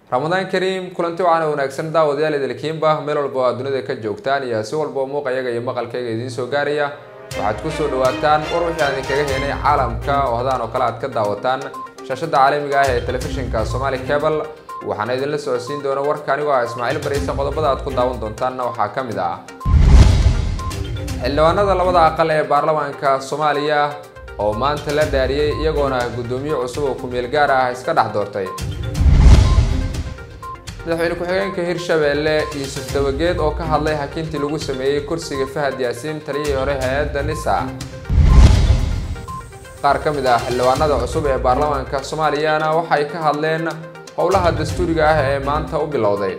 ramadaan kariim kulanti wacan oo wanaagsan daawadayaal idilkiinba meel walba oo aad dunida ka joogtaan iyo si walba oo muuqayaga iyo maqalkayga idiin soo gaaraya waxaad ku soo dhawaataan war wixii aan idinkaga heenay caalamka oo hadaan oo kale aad ka daawataan shaashada caalamiga ah ee telefishinka somaali cable waxaana idinla socodsiin doona warka anigoo ah ismaaciil bariise qodobada aad ku daawan doontaanna waxaa ka mid ah xildhibaanada labada aqal ee baarlamaanka soomaaliya oo maanta la dhaariyey iyagoona guddoomiye cusub oo ku-meel gaar ah iska dhex doortay madaxweyne ku-xigeenka hirshabeelle yuusuf dabageed oo ka hadlay hakintii lagu sameeyey kursiga fahad yaasiin taliyihii hore hay-adda nisa qaar ka mid ah xildhibaanada cusub ee baarlamaanka soomaaliyana waxay ka hadleen howlaha dastuuriga ah ee maanta u bilowday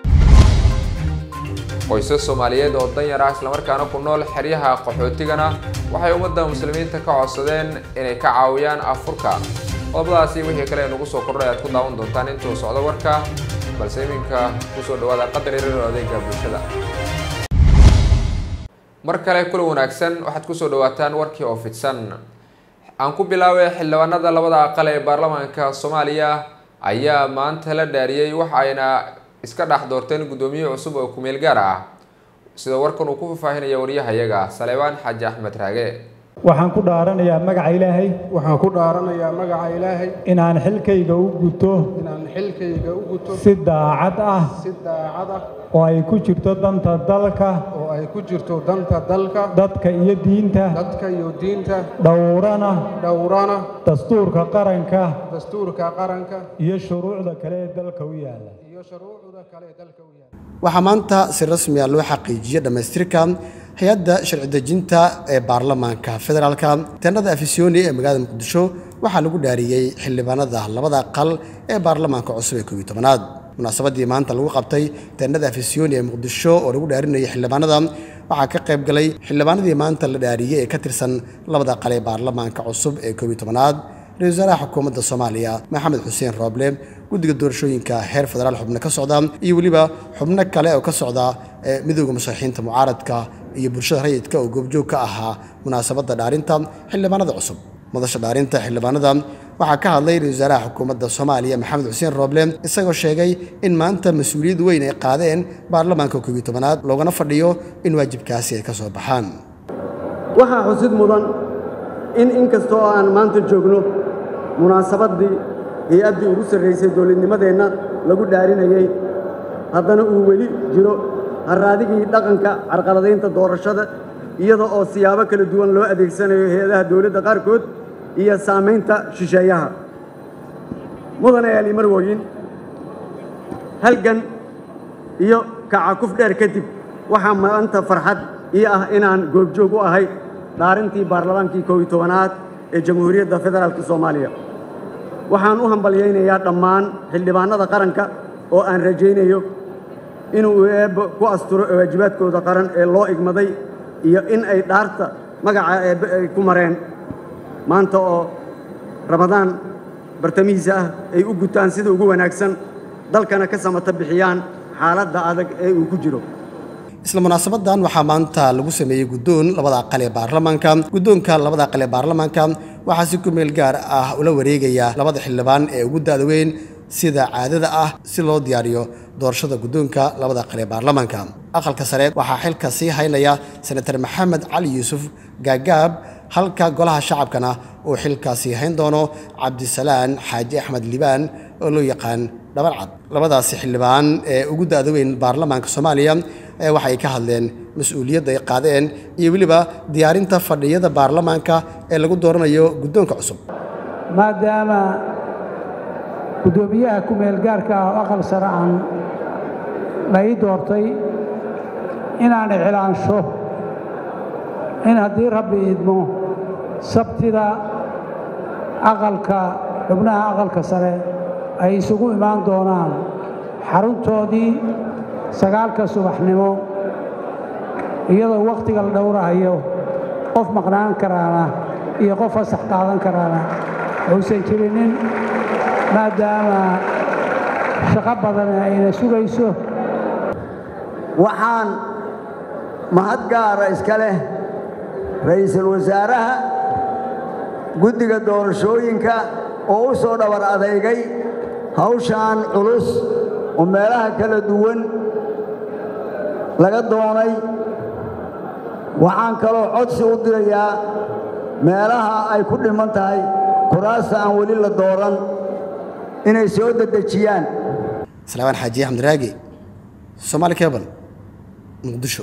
qoysas soomaaliyeed oo danyar ah islamarkaana ku nool xeryaha qaxootigana waxay ummadda muslimiinta ka codsadeen inay ka caawiyaan afurka qodobadaasi wixii kale ee nagu soo kordhay aad ku daawan doontaan intuu socdo warka balse iminka kusoo dhawaada qadar yarar oo adeega bulshada mar kale kula wanaagsan waxaad kusoo dhawaataan warkii oo fidsan aan ku bilaabay xildhibaanada labada aqal ee baarlamaanka soomaaliya ayaa maanta la dhaariyey waxa ayna iska dhex doorteen guddoomiye cusub oo ku-meel gaar ah sida warkan uu ku faahfaahinaya waryahayaga saleebaan xaaji axmed raage waxaan ku dhaaranayaa magaca ilaahay waxaan ku dhaaranayaa magaca ilaahay inaan xilkayga u guto inaan xilkayga u guto si daacad ah si daacad ah oo ay ku jirto danta dalka oo ay ku jirto danta dalka dadka iyo diinta dadka iyo diinta dhowrana dhowrana dastuurka qaranka dastuurka qaranka iyo shuruucda kale ee dalka u yaalla iyo shuruucda kale ee dalka u yaala waxaa maanta si rasmi ah loo xaqiijiyey dhammaystirka hay-adda sharci dejinta ee baarlamaanka federaalka teenada afisyooni ee magaalada muqdisho waxaa lagu dhaariyey xildhibaanada labada aqal ee baarlamaanka cusub ee koobiyi tobanaad munaasabadii maanta lagu qabtay teenada afisyooni ee muqdisho oo lagu dhaarinayay xildhibaanada waxaa ka qayb galay xildhibaanadii maanta la dhaariyey ee ka tirsan labada aqal ee baarlamaanka cusub ee koobiyi tobanaad ra-isul wasaaraha xukuumadda soomaaliya maxamed xuseen rooble guddiga doorashooyinka heer federaal xubno ka socda iyo weliba xubno kale oo ka socda midooda musharaxiinta mucaaradka iyo bulshada rayidka oo goobjoog ka ahaa munaasabadda dhaarinta xildhibaanada cusub madasha dhaarinta xildhibaanada waxaa ka hadlay ra-isul wasaaraha xukuumadda soomaaliya maxamed xuseen rooble isagoo sheegay in maanta mas-uuliyad weyn ay qaadeen baarlamaanka koobiyi tobanaad loogana fadhiyo in waajibkaasi ay ka soo baxaan waxaa xusid mudan in inkastoo aan maanta joogno munaasabaddii hay-addii ugu sarraysay dowladnimadeenna lagu dhaarinayey haddana uu weli jiro harraadigii dhaqanka carqaladaynta doorashada iyada oo siyaabo kala duwan loo adeegsanayo hay-adaha dowladda qaarkood iyo saamaynta shisheeyaha mudane ali marwoyin halgan iyo kacakuf dheer kadib waxaa maanta farxad ii ah inaan goobjoog u ahay dhaarintii baarlamaankii koob iyo tobanaad ee jamhuuriyadda federaalka soomaaliya waxaan u hambalyaynayaa dhammaan xildhibaannada qaranka oo aan rajaynayo inuu eebbe ku asturo waajibaadkooda qaran ee loo igmaday iyo in ay dhaarta magaca eebbe ay ku mareen maanta oo ramadaan bartamihiisa ah ay u gutaan sida ugu wanaagsan dalkana ka samata bixiyaan xaaladda adag ee uu ku jiro isla munaasabadan waxaa maanta lagu sameeyey guddoon labada aqal ee baarlamaanka guddoonka labada aqal ee baarlamaanka waxaa si ku meel gaar ah ula wareegaya labada xildhibaan ee ugu da-da weyn sida caadada ah si loo diyaariyo doorashada guddoonka labada aqal ee baarlamaanka aqalka sare waxaa xilka sii haynaya senatar maxamed cali yuusuf gaagaab halka golaha shacabkana uu xilkaasi hayn doono cabdisalaan xaaji axmed libaan oo loo yaqaan dhabalcad labadaasi xildhibaan ee ugu da-da weyn baarlamaanka soomaaliya waxay ka hadleen mas-uuliyadda ay qaadeen iyo weliba diyaarinta fadhiyada baarlamaanka ee lagu dooranayo guddoonka cusub maadaama guddoomiyaha ku-meel gaarka ah oo aqal sare aan la ii doortay inaan iclaansho in haddii rabbi idmo sabtida aqalka xubnaha aqalka sare ay isugu imaan doonaan xaruntoodii sagaalka subaxnimo iyadoo wakhtiga la dhowrahayo qof maqnaan karaana iyo qof fasax qaadan karaana uusan jirinin maadaama shaqo badan ayna sugayso waxaan mahad gaara iska leh ra'iisul wasaaraha guddiga doorashooyinka oo u soo dhabar adeygay hawshaan culus oo meelaha kala duwan laga doonay waxaan kaloo codsi u dirayaa meelaha ay ku dhiman tahay kuraasta aan weli la dooran inay soo dedejiyaan salaamaan xaaji axmed raagi somaali cable muqdisho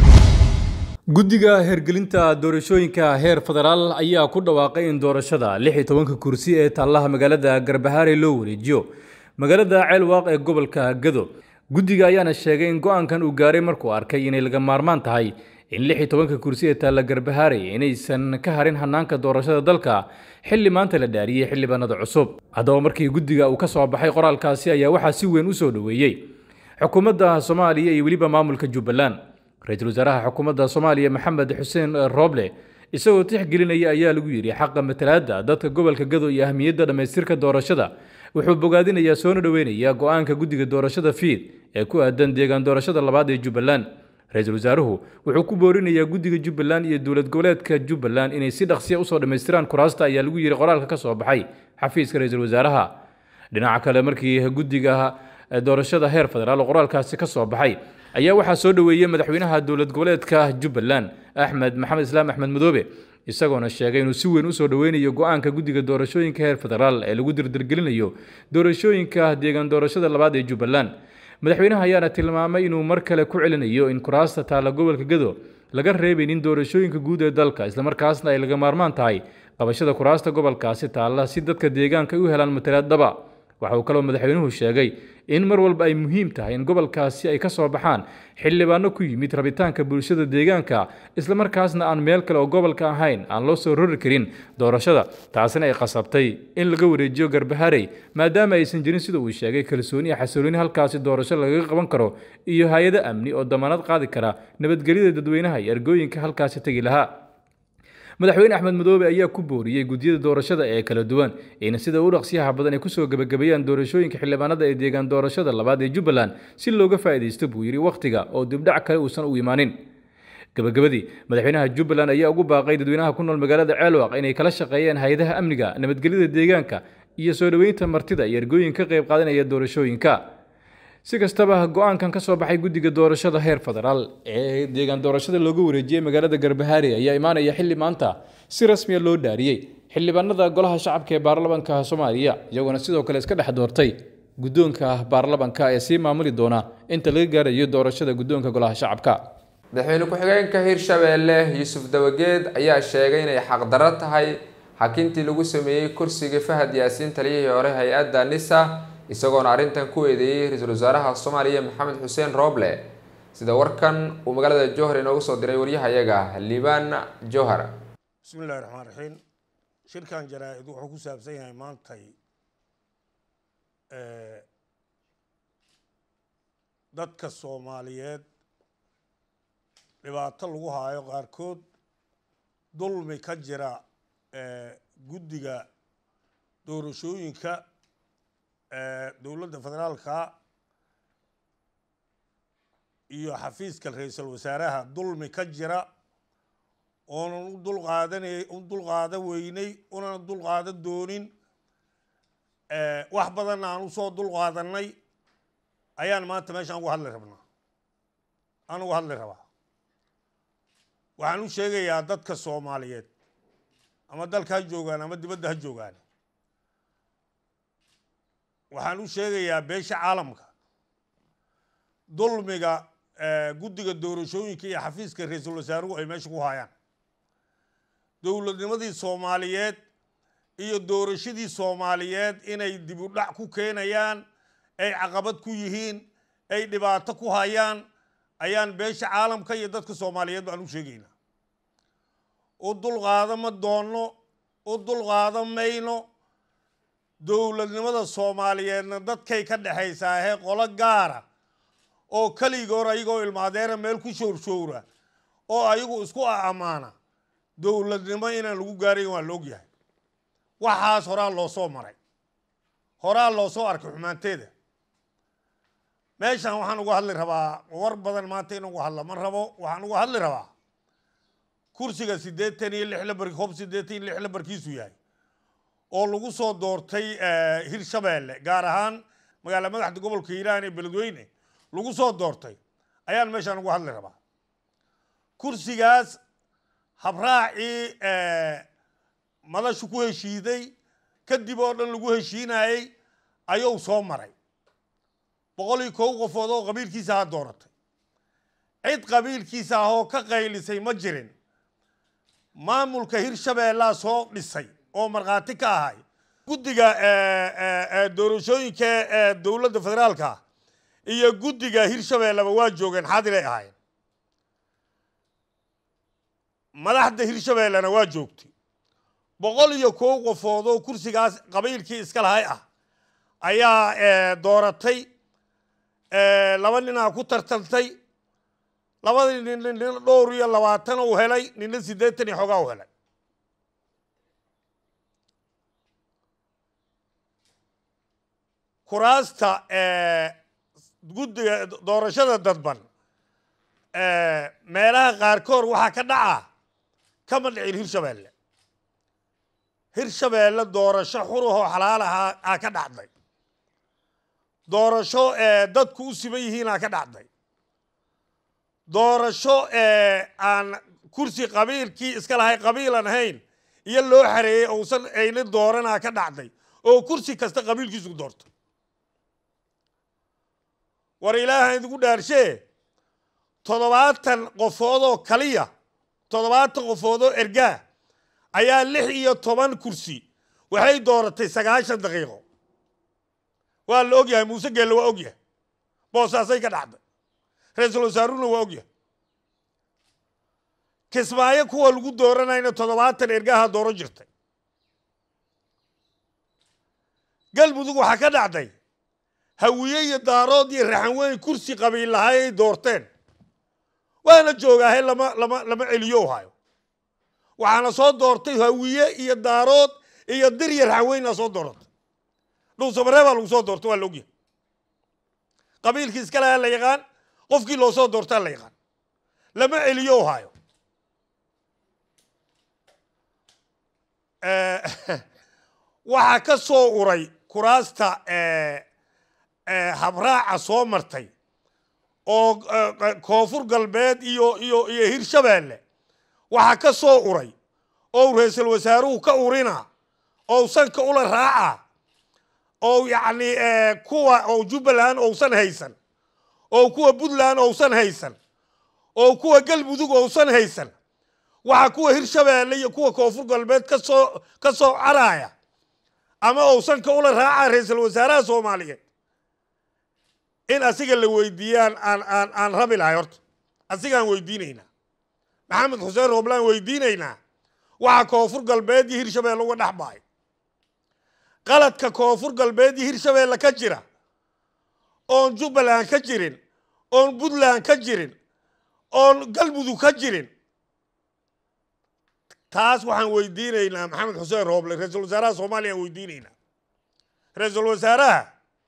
guddiga hergelinta doorashooyinka heer federaal ayaa ku dhawaaqay in doorashada lix iyo tobanka kursi ee taallaha magaalada garbahaare loo wareejiyo magaalada ceelwaaq ee gobolka gado guddiga ayaana sheegay in go-aankan uu gaaray markuu arkay inay laga maarmaan tahay in lix iyo tobanka kursi ee taalla garbahaare inaysan ka harin hanaanka doorashada dalka xilli maanta la dhaariyey xildhibaanada cusub haddaba markii guddiga uu ka soo baxay qoraalkaasi ayaa waxaa si weyn u soo dhoweeyey xukuumadda soomaaliya iyo weliba maamulka jubbaland ra-iisul wasaaraha xukuumadda soomaaliya maxamed xuseen rooble isagoo tixgelinaya ayaa lagu yidhi xaqa matalaadda dadka gobolka gado iyo ahmiyadda dhammaystirka doorashada wuxuu bogaadinayaa soona dhoweynaya go-aanka guddiga doorashada fiid ee ku aadan deegaan doorashada labaad ee jubbaland ra-iisul wasaaruhu wuxuu ku boorinayaa guddiga jubbaland iyo dowlad goboleedka jubbaland inay si dhaqsiya usoo dhammaystiraan kuraasta ayaa lagu yidhi qoraalka ka soo baxay xafiiska ra-iisul wasaaraha dhinaca kale markii guddiga doorashada heer federaal oo qoraalkaasi ka soo baxay ayaa waxaa soo dhoweeyey madaxweynaha dowlad goboleedka jubbaland axmed maxamed islaam axmed madoobe isagoona sheegay inuu si weyn usoo dhoweynayo go-aanka guddiga doorashooyinka heer federaal ee lagu dirdirgelinayo doorashooyinka deegaan doorashada labaad ee jubbaland madaxweynaha ayaana tilmaamay inuu mar kale ku celinayo in kuraasta taalla gobolka gado laga reebaynin doorashooyinka guud ee dalka islamarkaasna ay laga maarmaan tahay qabashada kuraasta gobolkaasi taalla si dadka deegaanka ay u helaan matalaad dhaba waxa uu kaloo madaxweynuhu sheegay in mar walba ay muhiim tahay in gobolkaasi ay ka soo baxaan xildhibaano ku yimid rabitaanka bulshada deegaanka islamarkaasna aan meel kale oo gobolka ahayn aan loo soo rori karin doorashada taasina ay qasabtay in laga wareejiyo garbaharey maadaama aysan jirin sida uu sheegay kalsooni iyo xasilooni halkaasi doorasho lagaga qaban karo iyo hay-ado amni oo damaanad qaadi kara nabadgelyada dadweynaha iyo ergooyinka halkaasi tegi lahaa madaxweyne axmed madoobe ayaa ku booriyey guddiyada doorashada ee kala duwan in sida u dhaqsiyaha badan ay kusoo gebagabeeyaan doorashooyinka xildhibaanada ee deegaan doorashada labaad ee jubbaland si looga faa'iidaysto buu yidhi wakhtiga oo dibdhac kale uusan u imaanin gabagabadii madaxweynaha jubbaland ayaa ugu baaqay dadweynaha ku nool magaalada ceelwaq inay kala shaqeeyaan hay-adaha amniga nabadgelyada deegaanka iyo soo dhoweynta martida iyo ergooyin ka qayb qaadanaya doorashooyinka si kastaba go-aankan ka soo baxay guddiga doorashada heer federaal ee deegaan doorashada loogu wareejiyey magaalada garbahaare ayaa imaanaya xilli maanta si rasmiya loo dhaariyey xildhibaanada golaha shacabka ee baarlamanka soomaaliya iyagoona sidoo kale iska dhex doortay guddoonka baarlamanka ee sii maamuli doona inta laga gaarayo doorashada guddoonka golaha shacabka madaxweyne ku-xigeenka hirshabeelle yuusuf dawageed ayaa sheegay inay xaqdarro tahay xakintii lagu sameeyey kursigii fahad yaasiin taliyihii hore hay-adda nisa isagoona arrintan ku eedeeyey ra-iisul wasaaraha soomaaliya maxamed xuseen rooble sida warkan uu magaalada jowhar inoogu soo diray waryahayaga liibaan jowhar bismi illahi raxmaan raxiim shirkan jaraa-id wuxuu ku saabsan yahay maantay dadka soomaaliyeed dhibaato lagu haayo qaarkood dulmi ka jira guddiga doorashooyinka dowladda federaalka iyo xafiiska ra-iisul wasaaraha dulmi ka jira oonan u dulqaadanay u dulqaadan weynay unan dulqaadan doonin wax badanna aan usoo dulqaadanay ayaan maanta meeshaan ugu hadli rabnaa aan ugu hadli rabaa waxaan u sheegayaa dadka soomaaliyeed ama dalka ha joogaan ama dibadda ha joogaan waxaan u sheegayaa beesha caalamka dulmiga guddiga doorashooyinka iyo xafiiska ra-iisul wasaaruhu ay meesha ku hayaan dowladnimadii soomaaliyeed iyo doorashadii soomaaliyeed inay dib u dhac ku keenayaan ay caqabad ku yihiin ay dhibaato ku hayaan ayaan beesha caalamka iyo dadka soomaaliyeed baan u sheegaynaa u dulqaada ma doonno u dulqaada mayno dowladnimada soomaaliyeedna dadkay ka dhexaysaa hee qolo gaara oo keligoor ayagoo ilmaadeera meel ku showrshowra oo ayagu isku ammaana dowladnimo inaan lagu gaarayn waa la ogyahay waxaas horaa loo soo maray horaa loo soo arkay xumaanteeda meeshan waxaan uga hadli rabaa war badan maanta in uga hadla ma rabo waxaan uga hadli rabaa kursiga siddeetan iyo lix lambar hob siddeetan iyo lix lambarkiisu yahay oo lagu soo doortay hirshabeelle gaar ahaan magaala madaxda gobolka hiiraan ee beledweyne lagu soo doortay ayaan meeshaan ugu hadli rabaa kursigaas habraacii madashu ku heshiiday kadib oo dhan lagu heshiinayey ayuu soo maray boqol iyo kow qofood oo qabiilkiisa ha dooratay cid qabiilkiisa ah oo ka qaylisay ma jirin maamulka hirshabeellaa soo dhisay oo markhaati ka ahay guddiga doorashooyinka ee dowladda federaalka iyo guddiga hirshabeelleba waa joogeen xaadiray ahaayeen madaxda hirshabeellena waa joogtay boqol iyo kow qofood oo kursigaas qabiilkii iska lahay ah ayaa dooratay laba ninaa ku tartantay labadii nin nin dhowr iyo labaatan uu helay ninna siddeetan iyo xogaa u helay kuraasta guddiga doorashada dadban meelaha qaarkood waxaa ka dhaca kama dhicin hirshabeelle hirshabeelle doorasho xurahoo xalaal ahaa aa ka dhacday doorasho dadku u siman yihiinaa ka dhacday doorasho aan kursi qabiilkii iska lahay qabiilan ahayn iyo loo xareeyey uusan ayna dooranaa ka dhacday oo kursi kasta qabiilkiisu doorto war ilaaha idigu dhaarshee toddobaatan qofoodoo kaliya toddobaatan qofoodoo ergaa ayaa lix iyo toban kursi waxay dooratay sagaashan daqiiqo waa la ogyahay muuse geelle waa ogyahay boosaasay ka dhacday ra-iisul wasaaruna waa ogyahay kismaayo kuwa lagu dooranayna toddobaatan ergaha dooran jirtay galmudug waxaa ka dhacday hawiye iyo daarood iyo raxanweyn kursi qabiil lahay ay doorteen waana joogaahe lama lama lama celiyo hayo waxaana soo doortay hawiye iyo daarood iyo dir iyo raxanweynaa soo dooratay dhuusamaree baa lagu soo doortay waa la ogyahay qabiilkii iska lahaa la yaqaan qofkii loo soo doortaa la yaqaan lama celiyo hayo waxaa ka soo uray kuraasta habraaca soo martay oo koonfur galbeed iyo iyo iyo hirshabeelle waxaa ka soo uray oo ra-iisul wasaaruhu ka urina oo sanka ula raaca oo yacni kuwa oo jubbaland ousan haysan oo kuwa puntland ousan haysan oo kuwa galmudug ousan haysan waxaa kuwa hirshabeelle iyo kuwa koonfur galbeed kasoo ka soo caraya ama ousanka ula raaca ra-iisul wasaaraha soomaaliyeed in asiga la weydiiyaan aan aan aan rabi lahay horta asigaan weydiinaynaa maxamed xuseen rooblaan weydiinaynaa waxaa koonfur galbeed iyo hirshabeelle uga dhex bahay qaladka koonfur galbeed iyo hirshabeelle ka jira oon jubbaland ka jirin oon puntland ka jirin oon galmudug ka jirin taas waxaan weydiinaynaa maxamed xuseen rooble ra-iisul wasaaraha soomaaliya aan weydiinaynaa ra-iisul wasaaraha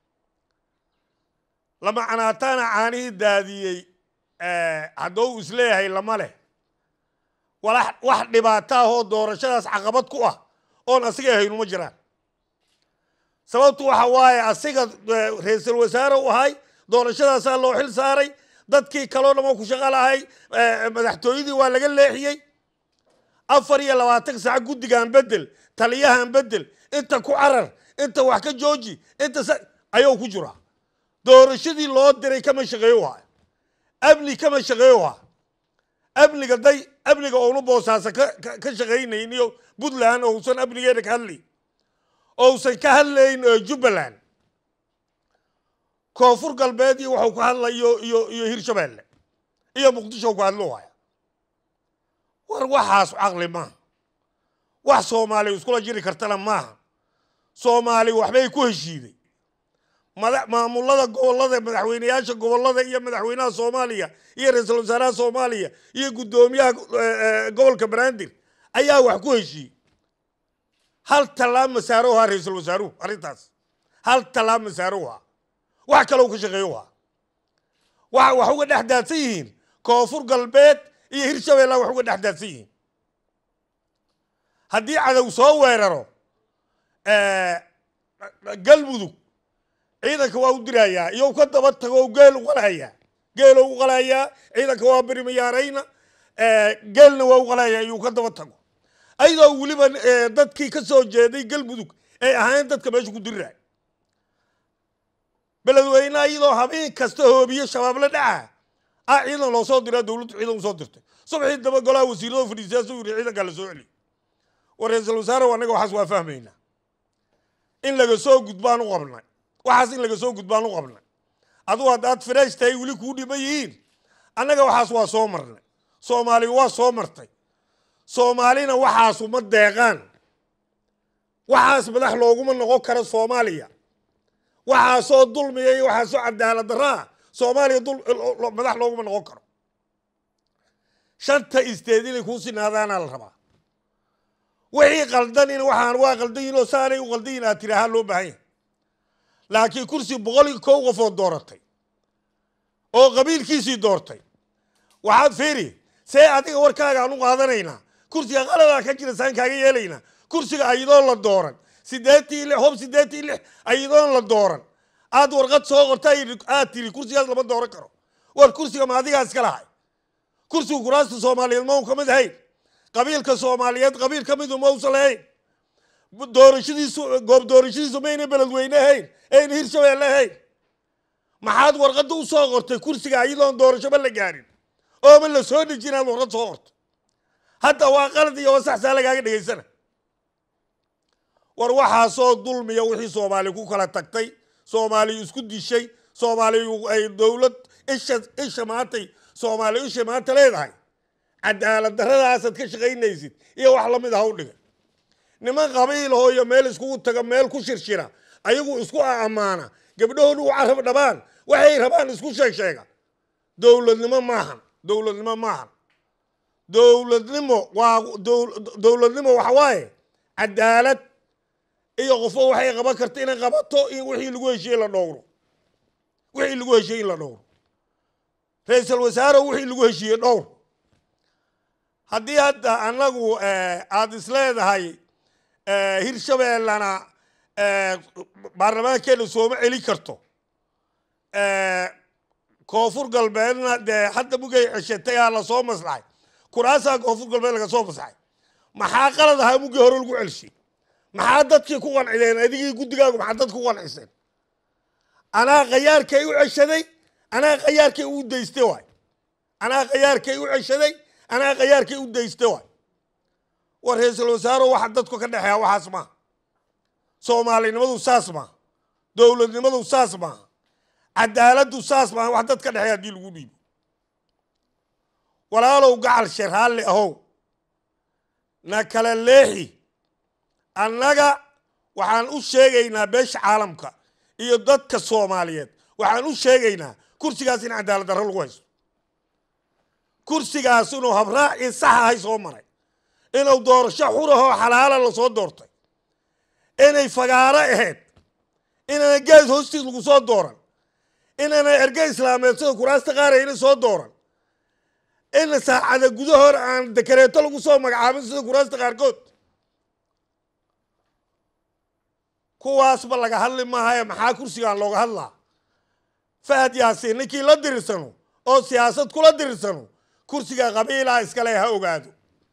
lama canaataana caanihii daadiyey haddou isleeyahay lama leh walax wax dhibaato ah oo doorashadaas caqabad ku ah oon asiga ahayn uma jiraan sababtu waxa waaye asiga ra-iisul wasaare u ahay doorashadaasaa loo xil saaray dadkii kaloo dhamo ku shaqo lahay madaxtooyadii waa laga leexiyey afar iyo labaatan saac guddigaan bedel taliyahan bedel inta ku carar inta wax ka jooji inta ayuu ku jiraa doorashadii loo diray kama shaqeeyo haya amni kama shaqeeyo ha amniga day amniga oonu boosaasa ka ka shaqaynayn iyo puntland ousan amnigeeda ka hadlayn ousan ka hadlayn jubbaland koonfur galbeed iyo waxuu ka hadlayo iyo iyo hirshabeelle iyo muqdisho ku hadlo haya war waxaas caqli maaha wax soomaali iskula jiri kartana maaha soomaali waxbay ku heshiiday mada maamulada gobollada madaxweyneyaasha gobollada iyo madaxweynaha soomaaliya iyo ra-iisul wasaaraha soomaaliya iyo guddoomiyaha gobolka banaadir ayaa wax ku heshiiyey hal tallaab masaaroha ra-iisul wasaaruhu arrintaas hal tallaab masaaroha wax kaloo ka shaqeeyoha waxa wax uga dhex daadsan yihiin koonfur galbeed iyo hirshabeella wax uga dhex daadsan yihiin haddii cadow soo weeraro galmudug ciidanka waa u dirayaa iyo ka daba tago geel u qalayaa geelo u qalayaa ciidanka waa berimayaarayna geelna waa u qalayaa iyuu ka daba tago ayadoo weliba dadkii ka soo jeeday galmudug ay ahayn dadka meesha ku diriraay beledweyne iyadoo habeen kasta hoobiye shabaab la dhaca ah ciidan loo soo diraa dowladdu ciidan usoo dirtay subaxii daba golaha wasiirada fadhiisiyaasuu yidhi ciidankaa la soo celiyo war ra-iisul wasaare annaga waxaas waa fahmaynaa in laga soo gudbaan u qabnay waxaas in laga soo gudbaan u qabnay adugu haddaad fresh tahay weli kuu dhiman yihiin annaga waxaas waa soo marnay soomaali waa soo martay soomaalina waxaasu ma deeqaan waxaas madax looguma noqon karo soomaaliya waxaasoo dulmiya iyo waxaasoo cadaalad daraa soomaaliya madax looguma noqon karo shanta isteed inay kuu sinaadaanaa la rabaa wixii qaldan in waxaan waa qaldan yihin oo saanay u qaldan yihin aad tirahaa loo baahan yahay laakiin kursi boqol iyo kow qofood dooratay oo qabiilkiisii doortay waxaad fiiri see adiga warkaaga aan u qaadanaynaa kursiga qaladaa ka jira saan kaaga yeelaynaa kursiga ayadoon la dooran sideetii lix hob sideetii lix ayadoon la dooran aad warqad soo qorta aad tiri kursigaas lama dooran karo war kursiga ma adigaa iska lahay kursiga kuraasta soomaaliyeed ma u ka mid ahayn qabiilka soomaaliyeed qabiil ka midu ma usan lahayn doorashadiisu goob doorashadiisu mayna beledweyne ahayn ayna hirshabeelle ahayn maxaad warqadda u soo qortay kursiga ayadoon doorashoba la gaarin ooma la soo dhejin inaad warqad soo qorto hadda waa qalad iyo wasaxsaa lagaaga dhegaysana war waxaasoo dulmiya wixii soomaali ku kala tagtay soomaali isku dishay soomaali ay dowlad isha isha maantay soomaali isha maanta leedahay cadaalad darradaasaad ka shaqaynaysid iyo wax lamid ah u dhiga niman qabiil oo iyo meel iskugu taga meel ku shirshira ayagu isku ammaana gabdhahoodu u carab dhabaan waxay rabaan isku sheeg sheega dowladnimo maahan dowladnimo maahan dowladnimo waa dowladnimo waxa waaye cadaalad iyo qofo waxay qaban karta inay qabato in wixii lagu heshiye la dhowro wixii lagu heshiye in la dhowro ra-iisul wasaare wixii lagu heshiiye dhowr haddii hadda annagu aada isleedahay hirshabeellana baarlamaankeena sooma celi karto koonfur galbeedna dee hadda mugay ceshatay aa lasoo maslaxay kuraasaa koonfur galbeed laga soo maslaxay maxaa qalad ahaa mugii hore lagu celshay maxaa dadkii ku qancideen adigii guddigaagu maxaa dadka ku qanciseen anaa khayaarkay u ceshaday anaa khayaarkay u daystay waay anaa khayaarkay u ceshaday anaa khayaarkay u daystay waay war ra-iisul wasaaro waxa dadku ka dhexeeya waxaas maaha soomaalinimadu saas maaha dowladnimadu saas maaha cadaaladdu saas maaha wax dad ka dhexeeya haddii lagu dhiibo walaalow gacal sharhaalle ahow na kala leexi annaga waxaan u sheegaynaa beesha caalamka iyo dadka soomaaliyeed waxaan u sheegaynaa kursigaas in cadaalad darro lagu haysto kursigaas inuu habraacii sax ahay soo maray inuu doorasho xurahoo xalaala lasoo doortay inay fagaaro ahayd inaana gees hoostiis lagu soo dooran inaana erge islaameed sida kuraasta qaar ayna soo dooran in saacada gudahoor aan dekareeto lagu soo magacaabin sida kuraasta qaarkood kuwaasba laga hadli maahae maxaa kursigaan looga hadlaa fahad yaasiin ninkii la dirirsano oo siyaasad kula dirirsano kursiga qabiilaa iskale ha ogaado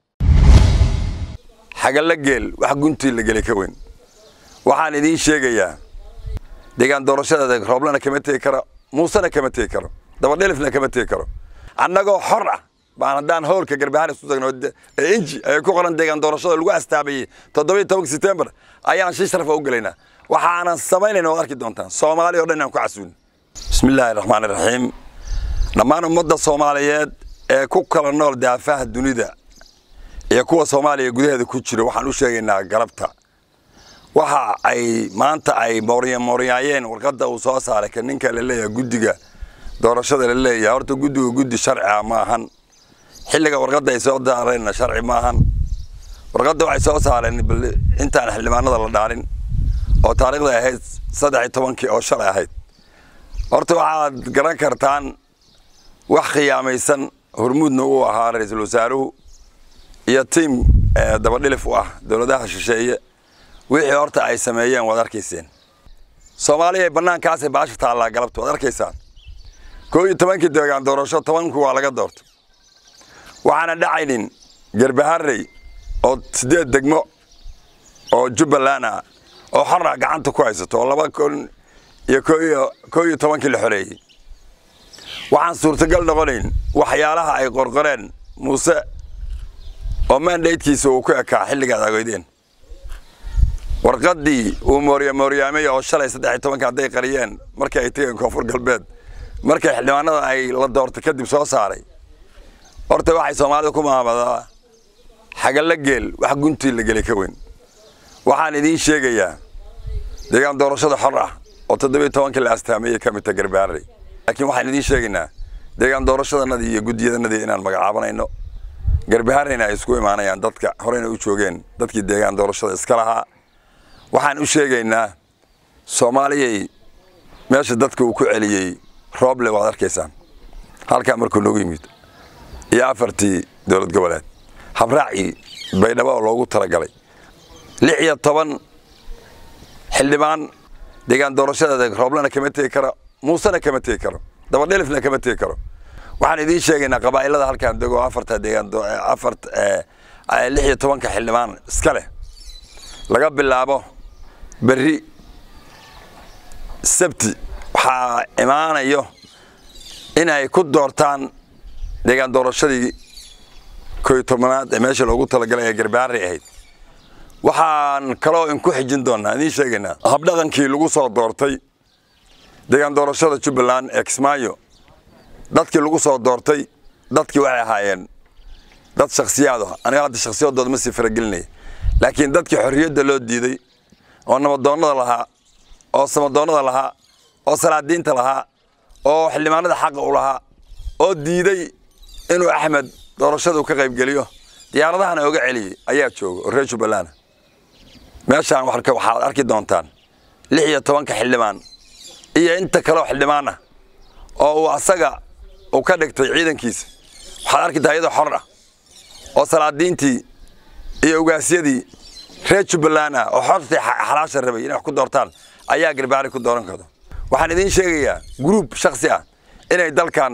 xagalla geel wax guntii la geli ka weyn waxaan idiin sheegayaa deegaan doorashadeeda rooblana kama tegi karo muusena kama tegi karo dabadhelifna kama tegi karo annagoo xor ah baan haddaan howlka garbahaan isu tagno ee inji ay ku qoran deegaan doorashada lagu astaabayey toddobiyo tobanka setembar ayaan shi sharafa u gelaynaa waxaanan samaynayna waad arki doontaan soomaali o dhan inaan ku casuulin bismi illaahi raxmaan iraxiim dhammaan ummadda soomaaliyeed ee ku kala nool daafaha dunida iyo kuwa soomaaliya gudaheeda ku jira waxaan u sheegaynaa galabta waxa ay maanta ay mooryamooryaayeen warqadda uu soo saaray ka ninka la leeyahay guddiga doorashada la leeyahay horta guddiga guddi sharciga ma ahan xilliga warqadda ay soo daareenna sharci ma ahan warqadda waxay soo saareen bal intaan xildhibaanada la dhaarin oo taariikhda ahayd saddex iyo tobankii oo shalay ahayd horta waxaad garan kartaan wax khiyaamaysan hormuudna uu ahaa ra-iisul wasaaruhu iyo tiim dabadhilif u ah dowladaha shisheeye wixii horta ay sameeyeen waad arkayseen soomaaliya ay bannaankaasay baasha taallaa galabta waad arkaysaan koo iyo tobankii deegaan doorasho tobanku waa laga doortay waxaana dhacaynin garbaharey oo siddeed degmo oo jubbaland ah oo xorra gacanta ku haysato oo laba kun iyo koo iyo tobankii la xoreeyey waxaan suurtagal noqonayn waxyaalaha ay qorqoreen muuse oo mandatekiisa uu ku ekaa xilligaad agoydeen warqaddii uu moorya mooryaamay oo shalay saddex iyo tobanka hadday qariyeen markii ay tegeen koonfur galbeed markay xildhibaanada ay la doortay kadib soo saaray horta waxay soomaalida ku maamadaa xagalla geel wax guntii la geli ka weyn waxaan idiin sheegayaa deegaan doorashada xor ah oo toddobiyo tobankii la astaameeyey ka mid ta garbaarey laakiin waxaan idiin sheegaynaa deegaan doorashadanadii iyo guddiyadanadii inaan magacaabanayno garbahareyna ay isku imaanayaan dadka horeyna u joogeen dadkii deegaan doorashada iska lahaa waxaan u sheegaynaa soomaaliyay meesha dadka uu ku celiyey rooble waad arkaysaan halkaa markuu noogu yimid iyo afartii dowlad goboleed habraacii baydhabo oo loogu talagalay lix iyo toban xildhibaan deegaan doorashadeeda rooblena kama tegi karo muusena kama tegi karo dabadhelifna kama tegi karo waxaan idiin sheegaynaa qabaa'ilada halkaan dego afarta deegaan afar lix iyo tobanka xildhibaan iska leh laga bilaabo berri sabti waxaa imaanayo inay ku doortaan deegaan doorashadii koy tobanaad ee meesha loogu talagalay ee garbaarey ahayd waxaan kaloo inku xijin doonaa idiin sheegaynaa habdhaqankii lagu soo doortay deegaan doorashada jubbaland ee kismaayo dadkii lagu soo doortay dadkii waxay ahaayeen dad shaksiyaad ah aniga hadda shaksiyadooda ma sii faragelinaya laakiin dadkii xorriyadda loo diiday oo nabadoonnada lahaa oo samadoonnada lahaa oo salaadiinta lahaa oo xildhibaanada xaqa u lahaa oo diiday inuu axmed doorashadu ka qaybgeliyo diyaaradahana oga celiyey ayaa jooga oo reer jubbaland meeshaan waxaad arki doontaan lix iyo tobanka xildhibaan iyo inta kaleo xildhibaan ah oo uu asaga uu ka dhigtay ciidankiisa waxaad arkitaa iyadoo xor ah oo salaadiintii iyo ugaasyadii reer jubbaland ah oo xortii xalaasha rabay inay wax ku doortaan ayaa garbaari ku dooran karto waxaan idiin sheegayaa gruub shaksi ah inay dalkan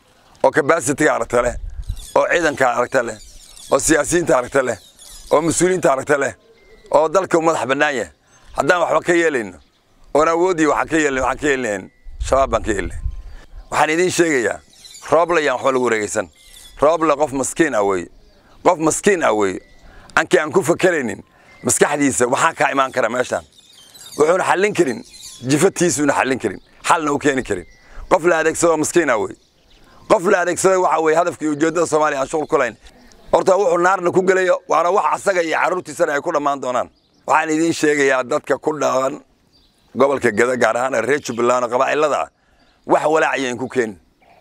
oo kabasitiga aragta leh oo ciidanka aragta leh oo siyaasiyiinta aragta leh oo mas-uuliyiinta aragta leh oo dalka u madax bannaan yahay haddaan waxba ka yeelayno oon awoodii waxaan ka yeelin waxaan ka yeelinayn shabaab baan ka yeelinayn waxaan idiin sheegayaa rooble yaan waxba lagu wareegaysan rooble qof maskiin ah weeye qof maskiin ah weeye ankii aan ku fakeraynin maskaxdiisa waxaa kaa imaan kara meeshaan wuxuuna xallin karin jifatiisuuna xallin karin xalna u keeni karin qof la adeegsado maskiin ah weeye qof la adeegsaday waxa weeye hadafka iyo ujeeddada soomaaliya aan shuqul ku lahayn horta wuxuu naarna ku gelayo waana wax asaga iyo carruurtiisana ay ku dhammaan doonaan waxaan idiin sheegayaa dadka ku dhaqan gobolka geda gaar ahaan reer jubbaland oo qabaa'ilada ah wax walaacayeen ku keenin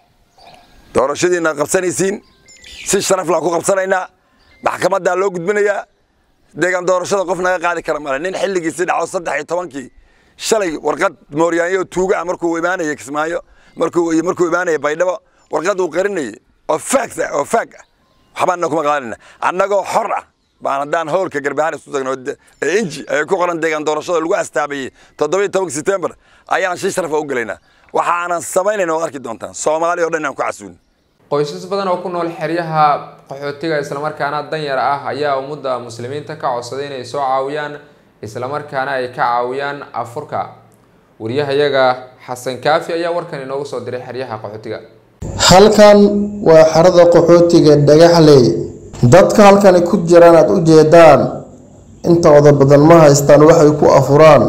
doorashadiina qabsanaysiin si sharaf laan ku qabsanaynaa maxkamaddaa loo gudbinayaa deegaan doorashada qof naga qaadi kara male nin xilligiisi dhaco saddex iyo tobankii shalay warqad mooryaanyo tuuga ah markuu imaanaya kismaayo markuu markuu imaanaya baydhabo warqad uu qarinayay oo faag oo faag ah waxbaana kuma qaadanayna annagoo xor ah baan haddaan howlka garbahaan isu tagno ee inji ay ku qoran deegaan doorashada lagu astaabayey toddobiyo tobanka setembar ayaan si sharafa u gelaynaa waxaanan samaynayna waad arki doontaan soomaaliya o dhan inaan ku casuulin qoysas badan oo ku nool xeryaha qaxootiga islamarkaana danyar ah ayaa ummadda muslimiinta ka codsaday inay soo caawiyaan islamarkaana ay ka caawiyaan afurka wariyahayaga xasan kaafi ayaa warkan inoogu soo diray xeryaha qaxootiga halkan waa xerada qaxootiga dhagaxley dadka halkani ku jiraan aada u jeedaan intooda badan ma haystaan waxay ku afuraan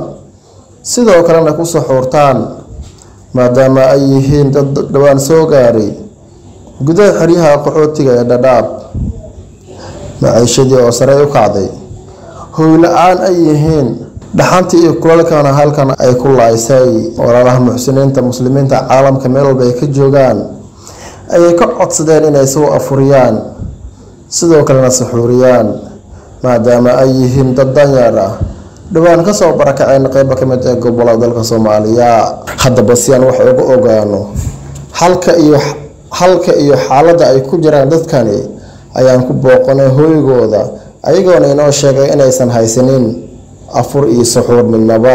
sidoo kalena ku saxuurtaan maadaama ay yihiin dad dhowaan soo gaaray gudaha xeryaha qaxootiga ee dhadhaab maciishadii oo sare u kacday hoyla-aan ay yihiin dhaxantii iyo kulalkana halkan ay ku laaysay walaalaha muxsiniinta muslimiinta caalamka meel walba ay ka joogaan ayay ka codsadeen inay soo afuriyaan sidoo kalena saxuuriyaan maadaama ay yihiin dad danyar ah dhowaan kasoo barakaceen qeyba ka mid ee gobolada dalka soomaaliya haddaba si aan wax uga ogaano halka iyo halka iyo xaaladda ay ku jiraan dadkani ayaan ku booqanay hooygooda ayagoona inoo sheegay inaysan haysanin afur iyo saxuur midnaba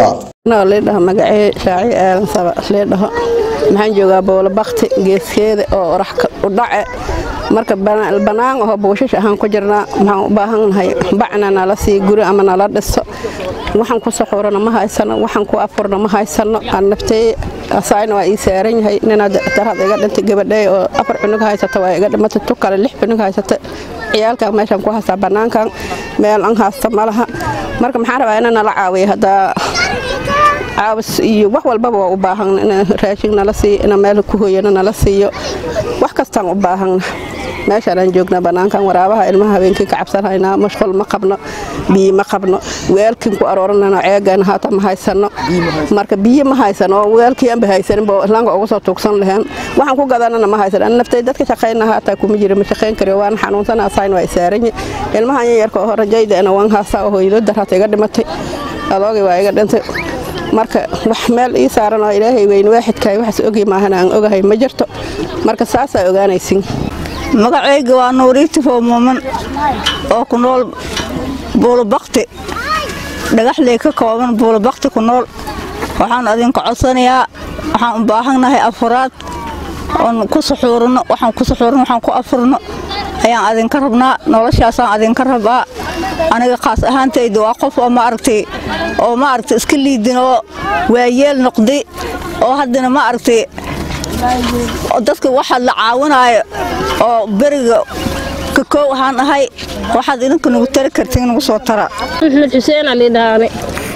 leedhaho magacee shaaci aadan saba leedhaho maxaan joogaa boolo bakti geeskeeda oo orax u dhace marka bannaan aho buushash ahaan ku jirnaa maxaan u baahannahay bacna nala sii guri ama nala dhiso waxaan ku saxuurana ma haysano waxaan ku afurna ma haysano aan naftee asaayna waa ii saaran yahay ninaad darad iga dhintay gabadhay oo afar cunug haysata waa iga dhimatay tu kale lix cunug haysata ciyaalkan meeshaan ku haystaa bannaankan meel an haysta ma laha marka maxaan rabaa ina nala caawiya haddaa caawis iyo wax walbaba waa u baahan in raashin nala siiyo ina meel ku hooyana nala siiyo wax kastaan u baahana meeshaanaan joognaa bannaankan waraabaha ilmaha habeenkii ka cabsanhaynaa mashqul ma qabno biyo ma qabno weelkin ku arooranayno ceegan haata ma haysano marka biyo ma haysano oo weelkii anba haysanin boo islaanka ugu soo tuugsan laheen waxaan ku gadanana ma haysan an naftay dadka shaqayna haataa kuma jira ma shaqayn kariyo waan xanuunsana asayn waa isaaranyi ilmahan yarka oo rajayda ina waan haastaa oo hooyado darhata iga dhimatay adoogay waa iga dhintay marka wax meel ii saaran oo ilaahay weyn waaxidkaay waxaas ogi maahan aan ogahay ma jirto marka saasaa ogaanaysin magacayga waa nuuriiti foo muuman oo ku nool buulubakti dhagaxley ka kooban buulubakti ku nool waxaan adinka codsanayaa waxaan u baahannahay afuraad oon ku suxuurino waxaan ku suxuurino waxaan ku afurno ayaan adinka rabnaa noloshaasaan adinka rabaa aniga khaas ahaantayda waa qof oo maaragtay oo maaragtay iska liidin oo waayeel noqday oo haddana maaragtay dadka waxaad la caawinaayo oo beriga ka koow ahaan ahay waxaad idinka nagu tari kartiin nagu soo tara maxmed xuseen ali dhaane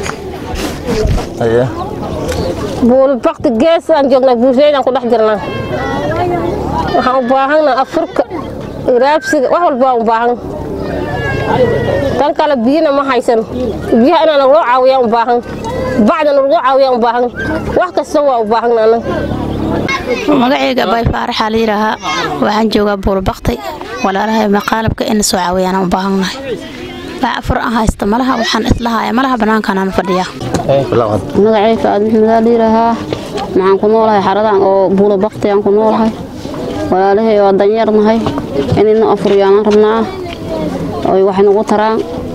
buulbakti gees aan joognaa buusheydaan ku dhex jirnaa waxaan u baahanna afurka raabsiga wax walba waan u baahan tan kale biyana ma haysan biyaha inaan naguloo caawiyaan u baahan bacda naguloo caawiyaan u baahan wax kasta waa u baahan anag magacayga bay faaraxaa la yidhaahaa waxaan joogaa buulbakti walaalahay maqaalabka ina soo caawiyaan u baahannahay wax afur aan haysta malaha waxaan islahaaya malaha bannaankanaan fadhiyaa magacayga aad maxmedaa la yidhaahaa maxaan ku noolahay xaradan oo buulabakti aan ku noolahay walaalahay waa danyarnahay inayna afuryaanaan rabnaa oy wax nagu taraan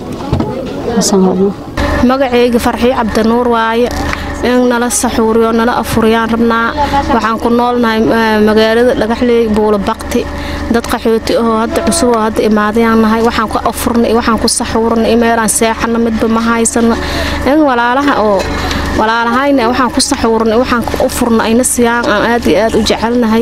magacayga farxiyo cabdinuur waaye in nala saxuuriyo nala afuriyaan rabnaa waxaan ku noolnahay magaalada dhagaxley buulabakti dad qaxooti ahoo hadda cusub oo hadda imaadayaan nahay waxaan ku afurnay waxaan ku saxuurnay meelaan seexana midba ma haysano in walaalaha oo walaalahayna waxaan ku saxuurnay waxaan u furna ayna siyaan aan aad iyo aad u jecelnahay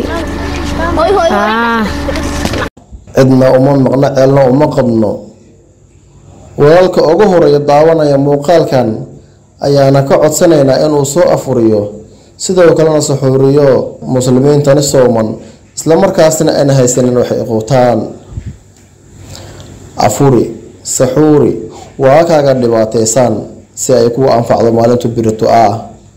cidna uma maqno ceelna uma qabno walaalka ugu horeeya daawanaya muuqaalkan ayaana ka codsanaynaa inuu soo afuriyo sidoo kalena saxuuriyo muslimiintani sooman islamarkaasna ayna haysanin waxay quutaan afuri saxuuri waa kaaga dhibaataysan si ay kugu anfacdo maalintu birito ah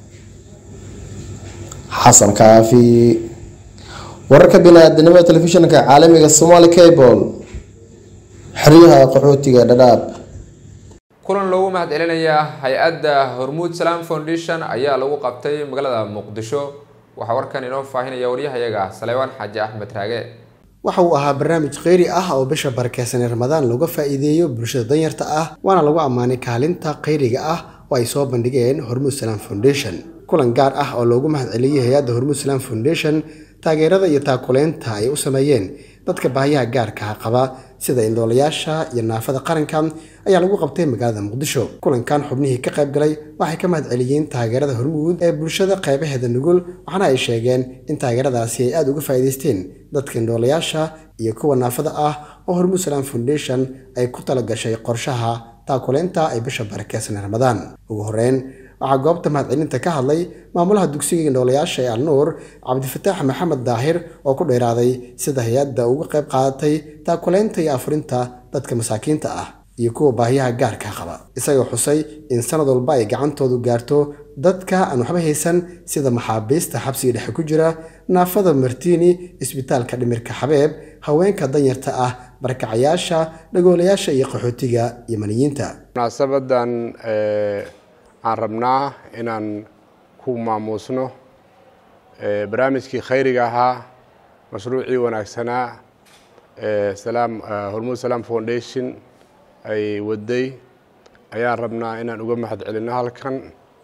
xasan kaafi wararka bini-aadanimada telefishinka caalamiga somali cable xeryaha qaxootiga dhadhaab kulan loogu mahad celinaya hay-adda hormuud salaam foundation ayaa lagu qabtay magaalada muqdisho waxaa warkan inoo faahinaya waryahayaga saleebaan xaaji axmed raage waxa uu ahaa barnaamij kheyri ah oo bisha barakeysan ee ramadaan looga faa'iideeyo bulshada danyarta ah waana lagu ammaanay kaalinta kheyriga ah oo ay soo bandhigeen hormuud salaam foundation kulan gaar ah oo loogu mahad celiyey hay-adda hormuud salaam foundation taageerada iyo taakuleynta ay u sameeyeen dadka baahiyaha gaarka qaba sida indhoolayaasha iyo naafada qaranka ayaa lagu qabtay magaalada muqdisho kulankan xubnihii ka qayb galay waxay ka mahad celiyeen taageerada hormuud ee bulshada qaybaheeda nugul waxaana ay sheegeen in taageeradaasi ay aada uga faa'iidaysteen dadka indhoolayaasha iyo kuwa naafada ah oo hormuud salaam foundation ay ku talagashay qorshaha taakuleynta ay bisha barakeysan ramadaan ugu horeyn waxaa goobta mahadcelinta ka hadlay maamulaha dugsiga indhoolayaasha ee alnuur cabdifataax maxamed daahir oo ku dheeraaday sida hay-adda uga qayb qaadatay taakuleynta iyo afurinta dadka masaakiinta ah iyo kuwa baahiyaha gaarka qaba isagoo xusay in sanad walba ay gacantoodu gaarto dadka aan waxba haysan sida maxaabiista xabsiga dhexe ku jira naafada martiini isbitaalka dhimirka xabeeb haweenka danyarta ah barakacayaasha dhagoolayaasha iyo qaxootiga yamaniyiinta munaasabadan aan rabnaa inaan ku maamuusno barnaamijkii khayriga ahaa mashruucii wanaagsanaa salaam hormuud salaam foundation ay waday ayaan rabnaa inaan uga mahad celinno halkan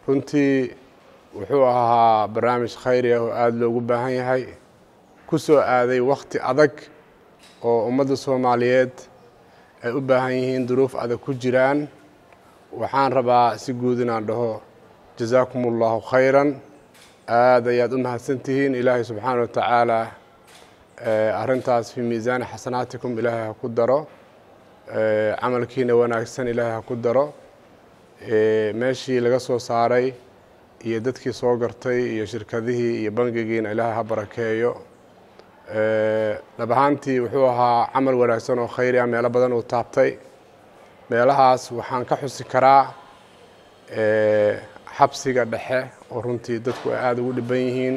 runtii wuxuu ahaa barnaamij khayri ah oo aada loogu baahan yahay ku soo aaday wakhti adag oo ummadda soomaaliyeed ay u baahan yihiin duruuf adag ku jiraan waxaan rabaa si guud inaan dhaho jasaakum allahu khayran aada ayaad u mahadsantihiin ilaahay subxaana wa tacaala arrintaas fii miisaani xasanaatikum ilaahay ha ku daro camalkiina wanaagsan ilaahay ha ku daro meeshii laga soo saaray iyo dadkii soo gartay iyo shirkadihii iyo bangigiina ilaahay ha barakeeyo dhab ahaantii wuxuu ahaa camal wanaagsan oo khayri ah meelo badan uu taabtay meelahaas waxaan ka xusi karaa xabsiga dhexe oo runtii dadku ay aada ugu dhiban yihiin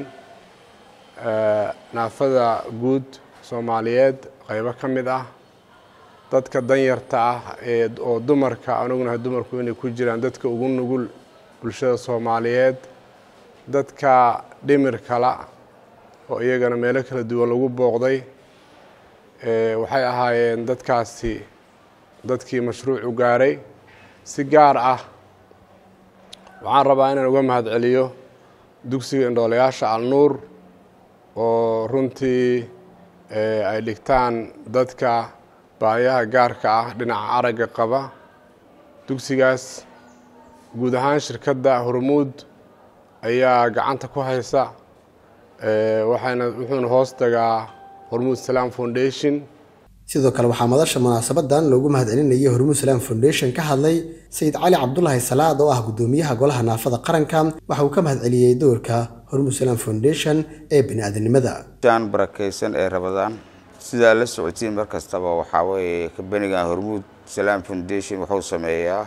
naafada guud soomaaliyeed qaybo ka mid ah dadka danyarta ah ee oo dumarka anugnahay dumarku inay ku jiraan dadka ugu nugul bulshada soomaaliyeed dadka dhimirkala oo iyagana meelo kala duwan lagu booqday waxay ahaayeen dadkaasi dadkii mashruucu gaaray si gaar ah waxaan rabaa inaan uga mahad celiyo dugsiga indhoolayaasha alnuur oo runtii ay dhigtaan dadka baayaha gaarka ah dhinaca aragga qaba dugsigaas guud ahaan shirkadda hormuud ayaa gacanta ku haysa waxayna wuxuuna hoos tagaa hormuud salaam foundation sidoo kale waxaa madasha munaasabadan loogu mahadcelinayay hormuud salaam foundation ka hadlay sayid cali cabdulaahi salaad oo ah guddoomiyaha golaha naafada qaranka waxa uu ka mahadceliyey doorka hormuud salaam foundation ee bini'aadanimada aan barakaysan ee rabadaan sidaa la socotiin mar kastaba waxaa weeye kabanigan hormuud salaam foundation wuxuu sameeyaa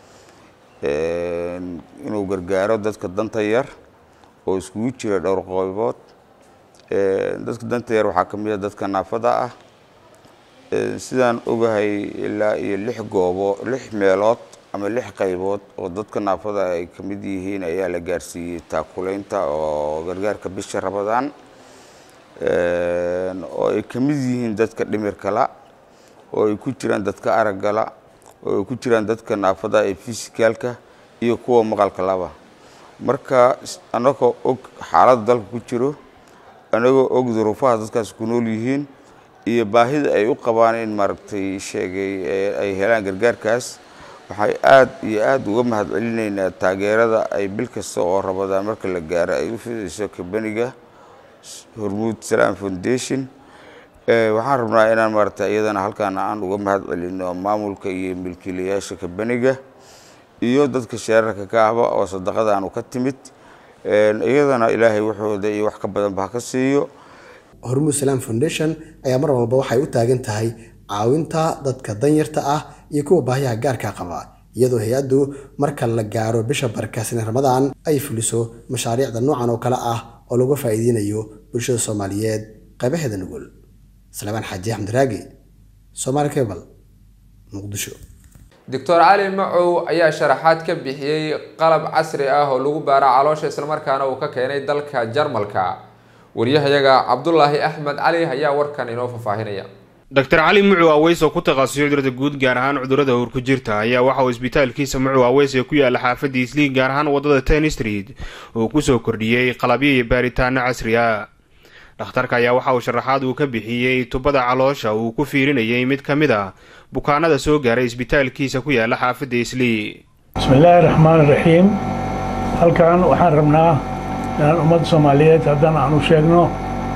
inuu gargaaro dadka danta yar oo iskugu jira dhowr qaybood dadka danta yar waxaa ka mid a dadka naafada ah sidaan ogahay ilaa iyo lix goobo lix meelood ama lix qaybood oo dadka naafada ay ka mid yihiin ayaa la gaarsiiyey taakulaynta oo gargaarka bisha rabadaan oo ay ka mid yihiin dadka dhimirkala oo ay ku jiraan dadka araggala oo ay ku jiraan dadka naafada ee fisikaalka iyo kuwa maqalka laba marka annagoo og xaaladda dalka ku jiro annagoo og duruufaha dadkaas ku nool yihiin iyo baahida ay u qabaan in maaragtay sheegay ay helaan gargaarkaas waxay aad iyo aad uga mahad celinaynaa taageerada ay bil kasta oo rabadaan marka la gaaro ay u fidayso kabaniga hormuud salaam foundation waxaan rabnaa inaan maaragtay iyadana halkaan aan uga mahad celino maamulka iyo milkiilayaasha kabaniga iyo dadka sheerarka ka ahba oo sadaqadaanu ka timid iyadana ilaahay waxooda iyo wax ka badanba ha ka siiyo hormuud salaam foundation ayaa mar walba waxay u taagan tahay caawinta dadka danyarta ah iyo kuwa baahiyaha gaarka qaba iyadoo hay-addu marka la gaaro bisha barakaasan ramadaan ay fuliso mashaariicda noocan oo kale ah oo lagu faa'iideynayo bulshada soomaaliyeed qaybaheeda nugul salebaan xaaji axmed raagi soomaali cable muqdisho doctor cali macow ayaa sharaxaad ka bixiyey qalab casri ah oo lagu baaro caloosha islamarkaana uu ka keenay dalka jarmalka wariyahayaga cabdulaahi axmed cali ayaa warkan inoo faahfaahinaya dr cali mucu aweys oo ku takhasusay cudurada guud gaar ahaan cudurada howr ku jirta ayaa waxa uu isbitaalkiisa mucu aweys ee ku yaala xaafadda isliig gaar ahaan wadada ten street uu kusoo kordhiyey qalabyo iyo baaritaano casri ah dhakhtarka ayaa waxa uu sharaxaad uu ka bixiyey tubada caloosha uu ku fiirinayay mid ka mid a bukaanada soo gaaray isbitaalkiisa ku yaala xaafadda islii bismillaahi raxmaan raxiim halkan waxaan rabnaa inaan ummadda soomaaliyeed haddana aanu sheegno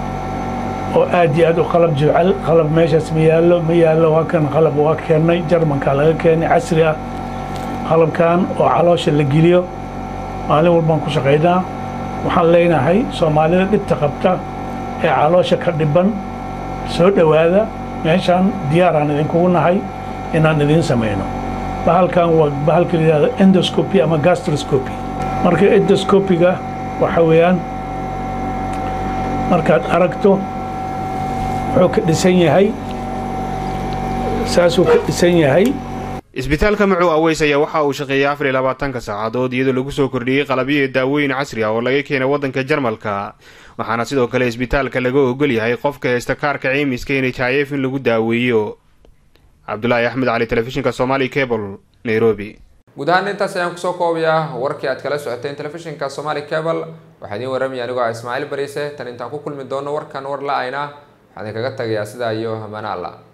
oo aad iyo aad u qalab jecel qalab meeshaas ma yaallo ma yaallo waa kan qalab waa keennay jarmanka laga keenay casri ah qalabkan oo caloosha la geliyo maalin walbaan ku shaqaynaa waxaan leenahay soomaalida dhibta qabta ee caloosha ka dhiban soo dhowaada meeshaan diyaaraan idinkugu nahay inaan idiin samayno bahalkan waa bahalka la yidhahdo endoscopy ama gastroscopy marka endoscopiga waxa weeyaan markaad aragto wuxuu ka dhisan yahay saasuu ka dhisan yahay isbitaalka macu aweys ayaa waxa uu shaqeeyay afar iyo labaatanka saacadood iyadoo lagu soo kordhiyey qalabyo iyo daawooyin casri ah oo laga keenay waddanka jarmalka waxaana sidoo kale isbitaalka laga ogol yahay qofka haysta kaarka ceymiska n h i f in lagu daaweeyo cabdulaahi axmed cali telefishinka somali cable nairobi guud ahaan intaas ayaan kusoo koobayaa warkii aad kala socoteen telefishinka somaali cable waxaa idiin waramaya anigoo ah ismaaciil bariise tan intaan ku kulmi doono warkan war la-ayna waxaan idinkaga tagayaa sidaa iyo hamaana alla